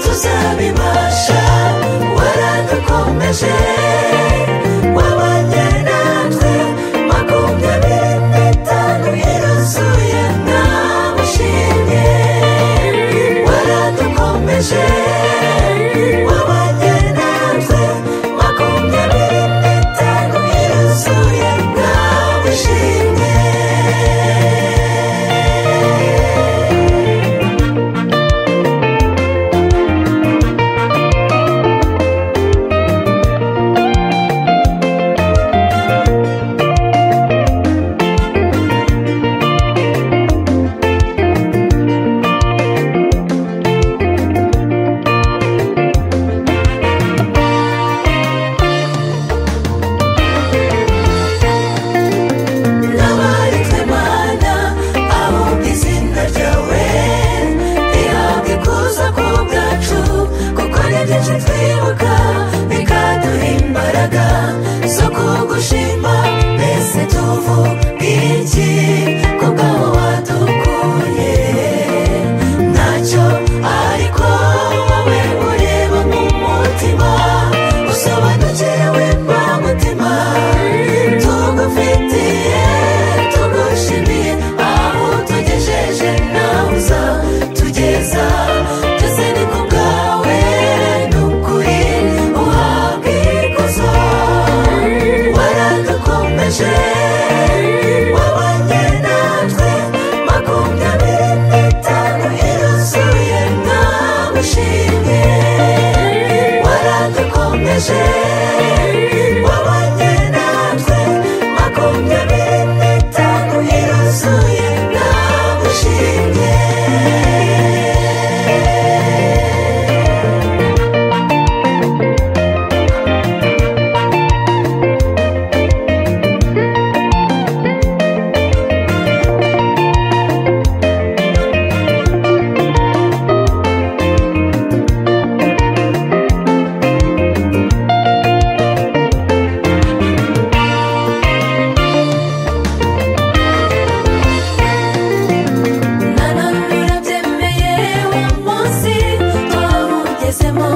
tuzabibasha waradukomeje wabanye natwe makumyabiri n'itanu iruzuye ntamushimye waradukomeje wabanye natwe makumyabiri n'itanu iruzuye ntamushimye n'abari twemana ahubwo izina ryawe rihabwa ikuza ku bwacu kuko ni byinshi twibuka bikaduha imbaraga zo kugushima mbese tuvuga iki kubw'abo wadukuye ntacyo ariko wowe ureba mu mutima usobanukiriwe mba mutima tugufitiye tugushimiye aho tugejeje nawe uza tugeza byose ni ku bwawe ni ukuri uhabwa ikuzo waradukomeje wabanye natwe makumyabiri n'itanu iruzuye ntagushimye waradukomeje wabanye natwe makumyabiri n'itanu iruzuye ntagushimye nanone urabyemeye uwo munsi twawugezemo